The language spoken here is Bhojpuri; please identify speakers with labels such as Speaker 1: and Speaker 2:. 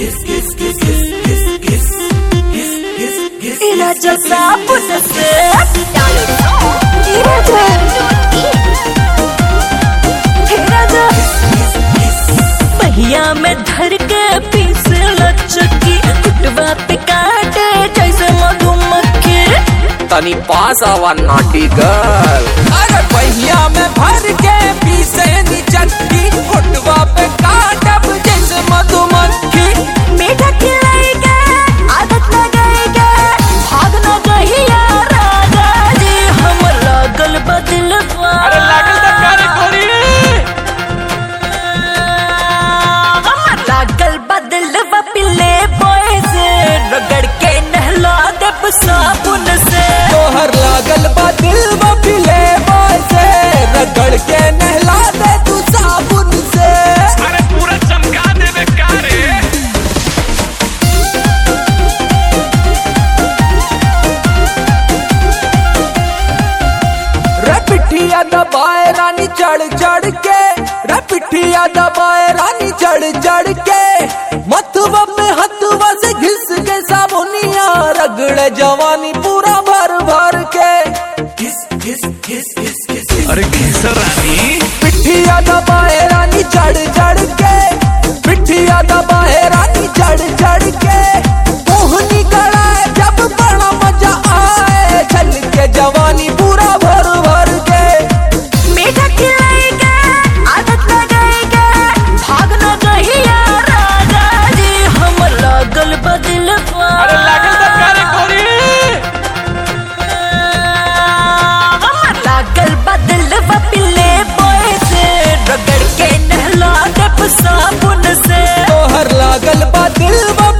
Speaker 1: राजा साबुन से राजा पहिया में धर के पीस लचकी कुटवा पे काटे जैसे मधुमक्खी
Speaker 2: तनी पास आवा नाटी गर्ल अरे पहिया में भर के पीसे नी चटकी होटवा पे काटब जैसे मधुमक्खी
Speaker 1: मीठा खिलाएगा आदत लगाएगा भाग न गहिया राजा जी हम लागल बदल
Speaker 2: अरे लागल त करे कोरी
Speaker 1: हम लागल बदल पिले बोए से रगड़ के नहला देब साबुन से
Speaker 2: तोहर लागल बा दिल में फिले से रगड़ के नहला दे तू साबुन से
Speaker 3: अरे पूरा चमका देवे का रे
Speaker 2: रे पिठिया दबाए रानी चढ़ चढ़ के रे पिठिया दबाए रानी चढ़ चढ़ के मथुआ पे हथुआ से घिस के साबुनिया रगड़े जवानी पूरा भर भर के
Speaker 3: अरे घिसर रानी
Speaker 2: पिठिया दबाए रानी चढ़ चढ़ के पिठिया दबाए रानी चढ़ चढ़ के मोहनी कड़ाए जब बड़ा मजा आए छल के जवानी पूरा भर भर के
Speaker 1: मीठा खिलाएगा आदत लगाएगा भाग न गहिया राजा जी हम लागल बदल
Speaker 3: अरे लागल त करे कोरी
Speaker 1: हम लागल बदल पिले बोए से रगड़ के नहला देब साबुन से
Speaker 2: तोहर लागल बा दिल बा